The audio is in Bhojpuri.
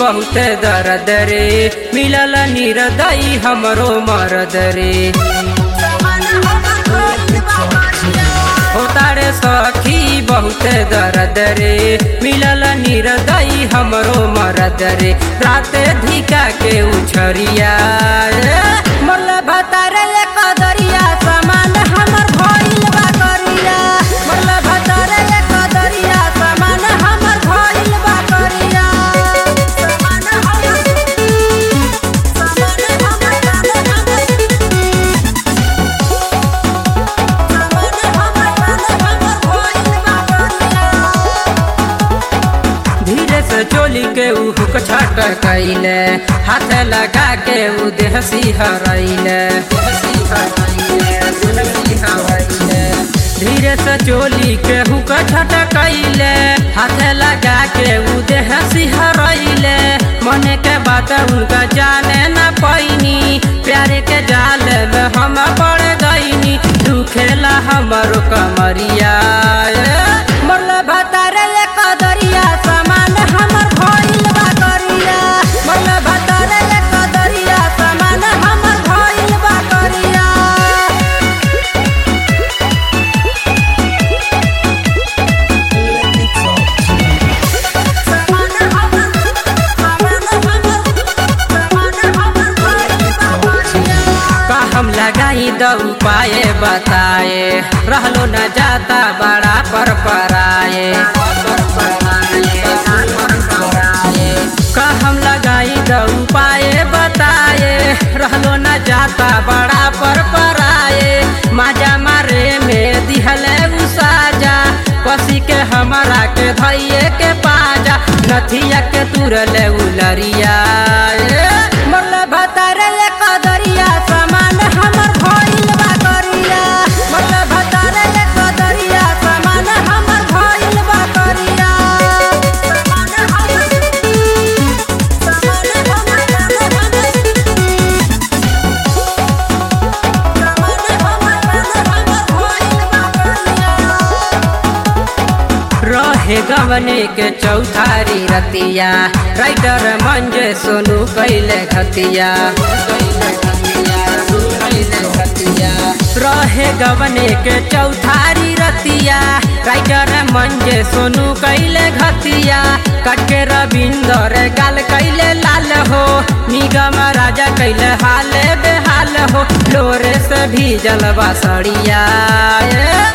बहुत दर्द रे मिलल निरदई हमरो मरद रे होता रे सखी बहुत दर्द रे मिलल निरदई हमरो मरद रे रात धिका के उछरिया मरल भतारे ले कदरिया समान हमर भइल बा करिया मरल भतारे ले कदरिया समान हमर भइल बा करिया समान हमर समान हमर धीरे से चोली के ऊ हुक छट कैले हाथ लगा के ऊ देह सिहरैले धीरे से चोली के हुक छट कैले हाथ लगा के ऊ देह सिहरैले मने के बात उनका जाने न पैनी प्यारे के जाल में हम पड़ गईनी दुखेला हमरो कमरिया मरल भतारे ले कदरिया समान हमर भइल बा करिया मरल भतारे ले कदरिया समान हमर भइल बा करिया का हम लगाई द उपाय बताए रहलो न जाता बड़ा पर पराए का हम लगाई द उपाय बताए रहलो न जाता बड़ा पर पराए माजा मारे में दिहले उसाजा पसी के हमारा के धैये के पाजा नथिया के तुरले उलरिया मरल भतारे ले कदरिया समान हमर भइल बा करिया मरल भतारे ले कदरिया समान हमर भइल बा करिया समान हमर समान रहे गवने के चौथारी रतिया राइटर मंजे सोनू कैले खतिया रहे गवने के चौथारी रतिया राइटर मंजे सोनू कैले घतिया कटके रविंदर गाल कैले लाल हो निगम राजा कैले हाल बेहाल हो लोरे से भी जलवा सड़िया